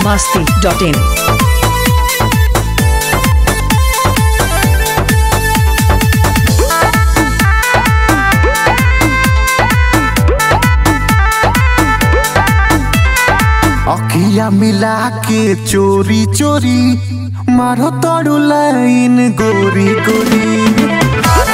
masti.in. अखिया मिला के चोरी चोरी मारो तोड़ू लाइन गोरी गोरी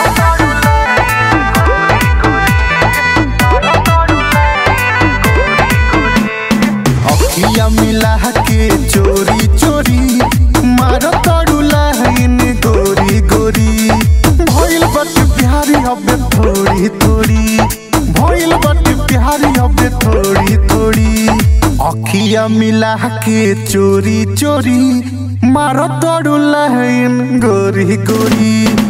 अखिया मिला के चोरी चोरी मारो तोड़ू लाइन गोरी गोरी भइल बट प्यारी हबे थोड़ी थोड़ी भइल बट प्यारी हबे थोड़ी थोड़ी अखिया मिला के चोरी चोरी मारो तोड़ू लाइन गोरी गोरी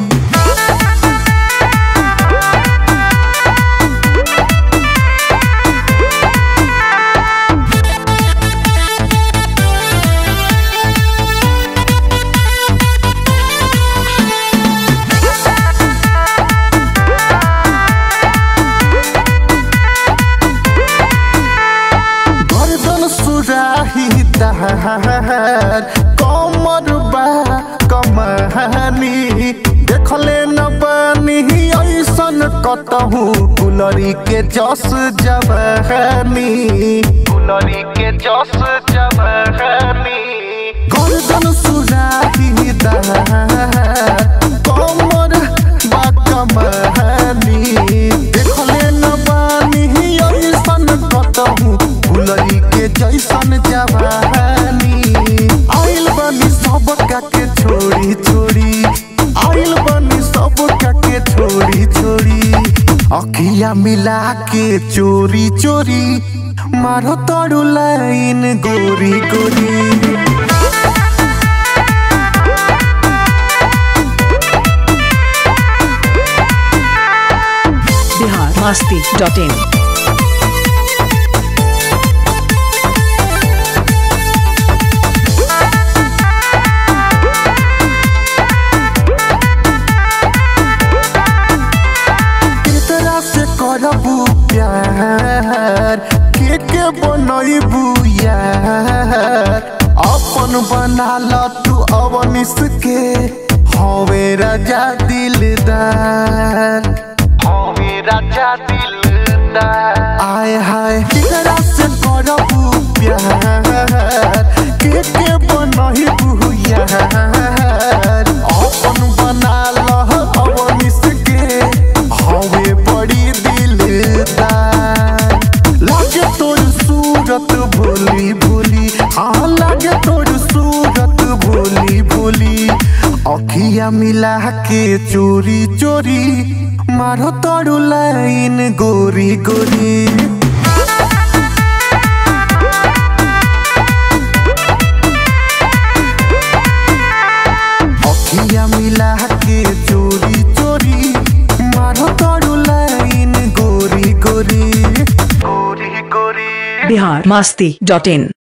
गर्दन सुराही दहार कमर बा कमानी देखले न बानी ऐसन कतहु कुलरी के जस जवानी कुलरी के जस जवानी गर्दन सुराही दहार कमर बा कमानी देखले न बानी ऐसन कतहु फुलरी के जैसन जवानी आइल बनी सब के छोड़ी छोड़ी आइल बनी सब के छोड़ी छोड़ी अखिया मिला के चोरी चोरी मारो तोड़ू लाइन गोरी गोरी Bihar masti.in. तेरा से करबू प्यार के के बनैबू यार अपन बना ल तू अवनिस के हवे राजा दिलदार हवे राजा दिलदार आय हाय तेरा से करबू प्यार के के बनैबू यार अपन बना ल अवनिस के हवे बड़ी दिलदार लागे तोर सूरत भोली भोली हाँ लागे तोर सूरत भोली भोली अखिया मिला के चोरी चोरी मारो तोड़ू लाइन गोरी गोरी अखिया मिला के चोरी चोरी मारो तोड़ू लाइन गोरी गोरी गोरी गोरी Bihar masti.in.